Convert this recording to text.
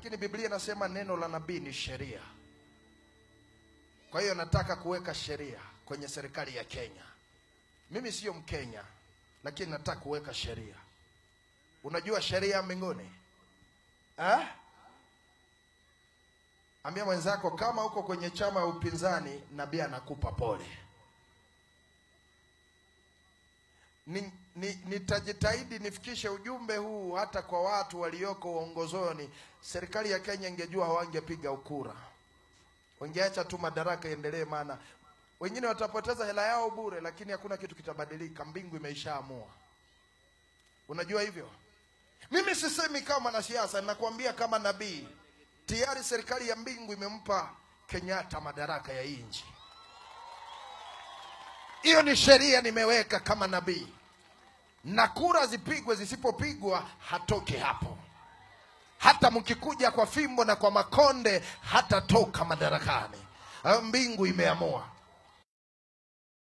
lakini Biblia inasema neno la nabii ni sheria. Kwa hiyo nataka kuweka sheria kwenye serikali ya Kenya. Mimi sio Mkenya, lakini nataka kuweka sheria. Unajua sheria ya mbinguni eh? Ambia mwenzako kama uko kwenye chama ya upinzani, nabii anakupa pole. Ni- ni- Nitajitahidi nifikishe ujumbe huu hata kwa watu walioko uongozoni. Serikali ya Kenya ingejua hawangepiga ukura, wangeacha tu madaraka iendelee, maana wengine watapoteza hela yao bure, lakini hakuna kitu kitabadilika. Mbingu imeishaamua. Unajua hivyo? Mimi sisemi kama mwanasiasa, ninakwambia kama nabii. Tayari serikali ya mbingu imempa Kenyatta madaraka ya hii nchi. Hiyo ni sheria nimeweka kama nabii, na kura zipigwe, zisipopigwa hatoke hapo. Hata mkikuja kwa fimbo na kwa makonde hatatoka madarakani. Ah, Mbingu imeamua.